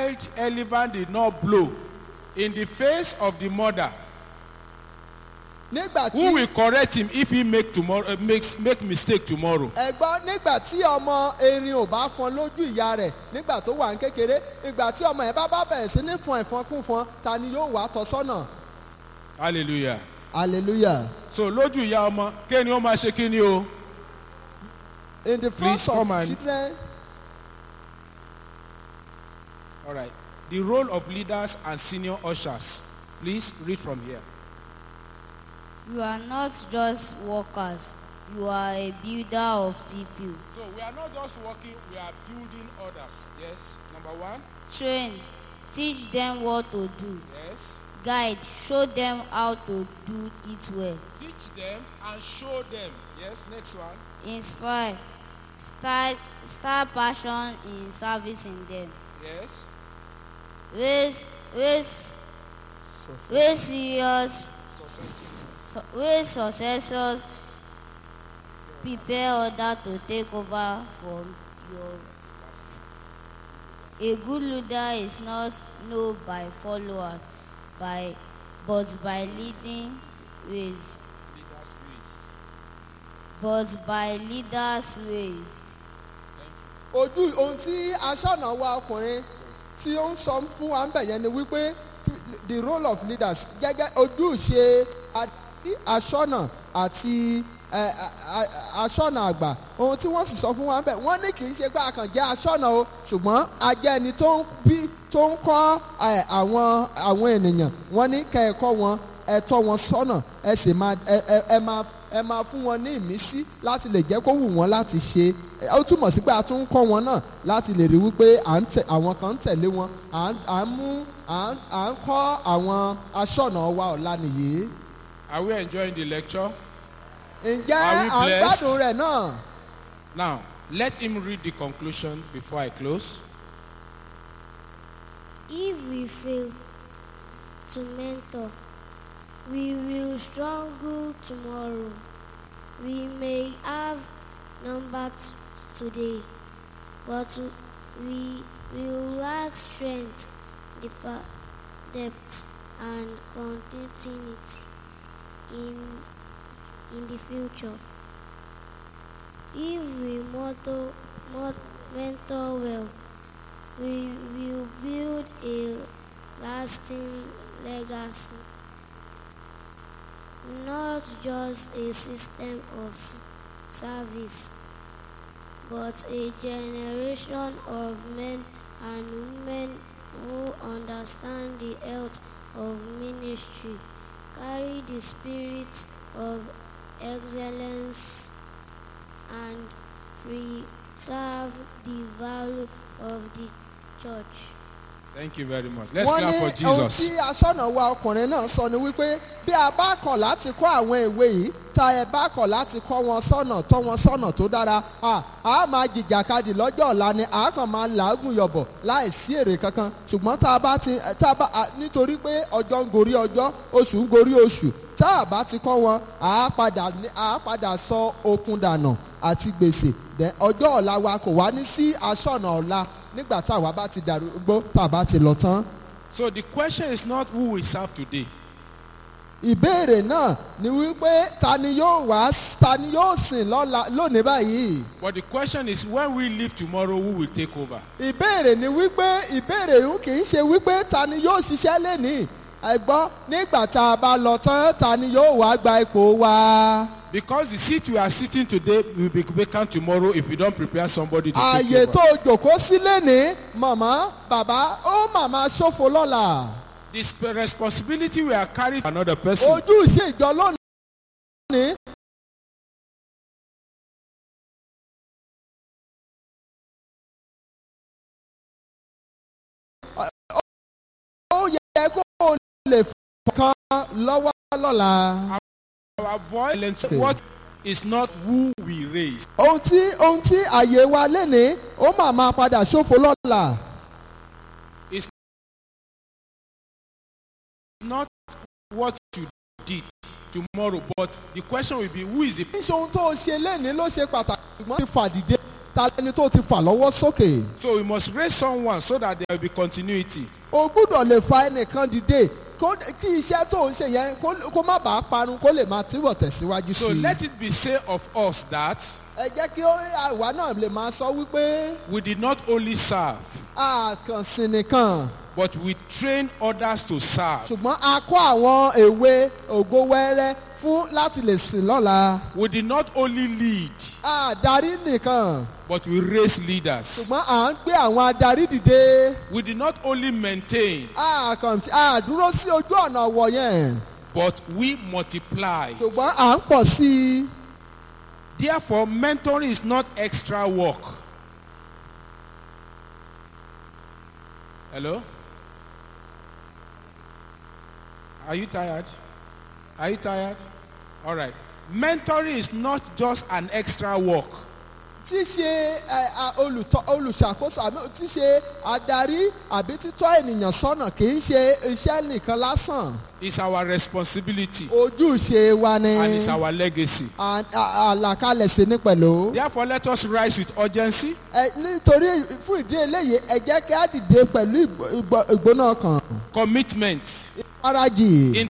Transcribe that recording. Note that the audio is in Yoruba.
child elephant did not blow in the face of the mother, nígbà tí who will correct him if he make tomorrow uh, makes make mistake tomorrow? ẹ̀gbọ́n nígbà tí ọmọ erin ò bá fọn lójú ìyá rẹ̀ nígbà tó wà ní kékeré ìgbà tí ọmọ yẹn bá bá bẹ̀rẹ̀ sí ní fọn ẹ̀fọn kún fọn ta ni yóò wá tọ́ sọ́nà Hallelujah. hallelujah So lójú ìyá ọmọ kéni ó máa ṣe kíni o? in the front Please of come and- children All right. The role of leaders and senior ushers. Please read from here. You are not just workers, you are a builder of people. So we are not just working, we are building others. Yes. Number one. Train, teach them what to do. Yes. Guide, show them how to do it well. Teach them and show them. Yes. Next one. Inspire, start, start passion in service in them. Yes. Raise, raise, raise serious, Successful. su- raise successors, prepare others to take over from your A good leader is not known by followers, by, but by leading ways, Leaders raised. but by leaders raised. ojú ohun tí aṣọ́nà wa ọkùnrin tí ó ń sọ fún wa ń bẹ̀ yẹn ni wípé the role of leaders gẹ́gẹ́ ojúṣe adarí aṣọ́nà àti ẹ, a- a- aṣọ́nà àgbà ohun tí wọ́n sì sọ fún wa ń bẹ̀ wọ́n ní kì í ṣe pé a kàn jẹ́ aṣọ́nà o ṣùgbọ́n a jẹ́ ẹni tó ń bí tó ń kọ́ ẹ, àwọn àwọn ènìyàn wọ́n ní kẹ́ ẹ kọ́ wọn ẹ tọ́ wọn sọ́nà ẹ sì máa ẹ ẹ ẹ máa ẹ máa fún wọn ní ìmísí láti lè jẹ́ kó wù wọ́n láti ṣe Ẹ, ó túmọ̀ sí pé a tún ń kọ́ wọn náà láti lè rí wípé à ń tẹ àwọn kan ń tẹ̀lé wọn à ń à ń mú à ń à ń kọ́ àwọn aṣọ́nà wa ọ̀la nìyí. Are we enjoying the lecture? ǹjẹ́ Are we à ń blessed? gbádùn rẹ̀ náà? Now, let him read the conclusion before I close. If we fail to mentor, we will struggle tomorrow. We may have numbers today, but we will lack strength, depa- depth, and continuity in, in the future. If we motto, mot, mentor well, we will build a lasting legacy, not just a system of s- service, but a generation of men and women who understand the health of ministry, carry the spirit of excellence, and preserve the value of the church. Thank you very much. Let's wọ́n clap for ní ohun Jesus. tí aṣọ́nà wa ọkùnrin náà sọ ni wípé bí a bá kọ̀ láti kọ́ àwọn ìwé yìí tá ẹ bá kọ̀ láti kọ́ wọn sọ́nà tọ́ wọn sọ́nà tó dára à á máa jìjàkadì lọ́jọ́ ọ̀la ni à á kàn máa làágùn yọ̀bọ̀ láì sí èrè kankan ṣùgbọ́n tá a bá ti tá a bá à, nítorí pé ọjọ́ ń gorí ọjọ́ oṣù ń gorí oṣù tá a bá ti kọ́ wọn à á padà ní- à á padà sọ okun dànù àti gbèsè Then ọjọ́ ọ̀la wa kò wá ní sí aṣọ́nà ọ̀la nígbà tá àwa bá ti dàrúgbó tá a bá ti lọ tán. So the question is not who we serve today. ìbéèrè náà ni wípé ta ni yóò wá ta ni yóò sìn lọ́la lónìí báyìí. But the question is when we leave tomorrow, who will take over? ìbéèrè ni wípé ìbéèrè yìí kì í ṣe wípé ta ni yóò ṣiṣẹ́ lénìí. ẹ̀gbọ́n nígbà tá a bá lọ tán ta ni yóò wá gba ipò wa. Because the seat we are sitting today will be vacant tomorrow if we don't prepare somebody to ààyè take tó over. jòkó sí lénìí màmá bàbá ó màmá ṣòfò lọ́la. The sp- responsibility we are carrying another person. ojúṣe ìjọ lónìí. ó yẹ kó o lè fọkàn lọ́wọ́ lọ́la. Our voice, what is not who we raise. ohun tí ohun tí àyè wa lénìí ó mà máa padà ṣòfò lọ́la. Not what you did tomorrow, but the question will be who is the kì í ṣe ohun tó o ṣe lénìí ló ṣe pàtàkì ṣùgbọ́n ti fàdìde ta lẹni tó ti fà lọ́wọ́ sókè. So we must raise someone so that there will be continuity. o gbúdọ̀ lè fa ẹnìkan dìde kó kí iṣẹ́ tó ń ṣe yẹn kó kó má bàa parun kó lè máa túbọ̀ tẹ̀síwájú So sí i. let it be said of us that ẹ jẹ́ kí ó- àwa náà lè máa sọ wípé we did not only serve, àkànsìn nìkan but we trained others to serve. ṣùgbọ́n a kọ́ àwọn èwe ògo wẹ́rẹ́ fún láti lè sìn lọ́la. We did not only lead, àdarí nìkan but we raised leaders. ṣùgbọ́n à ń gbé àwọn adarí dìde. We did not only maintain, àkàn àdúró sí ojú ọ̀nà ọ̀wọ̀ yẹn but we multiplied. ṣùgbọ́n à ń pọ̀ sí i. Therefore, mentoring is not extra work. Hello? Are you tired? Are you tired? All right. Mentoring is not just an extra work. ṣíṣe ẹ, a, olùtọ́ olùṣàkóso àbí ṣíṣe adarí àbí títọ́ ènìyàn sọ́nà kì í ṣe iṣẹ́ nìkan lásán It's our responsibility ojúṣe wa ni and it's our legacy. À- à- àlàkalẹ̀ sí ní pẹ̀lú. Therefore, let us rise with urgency Ẹ, nítorí fún ìdí eléyìí ẹ jẹ́ kí á dìde pẹ̀lú ìgbó- ìgbó- ìgbóná kan commitment, ìfarajì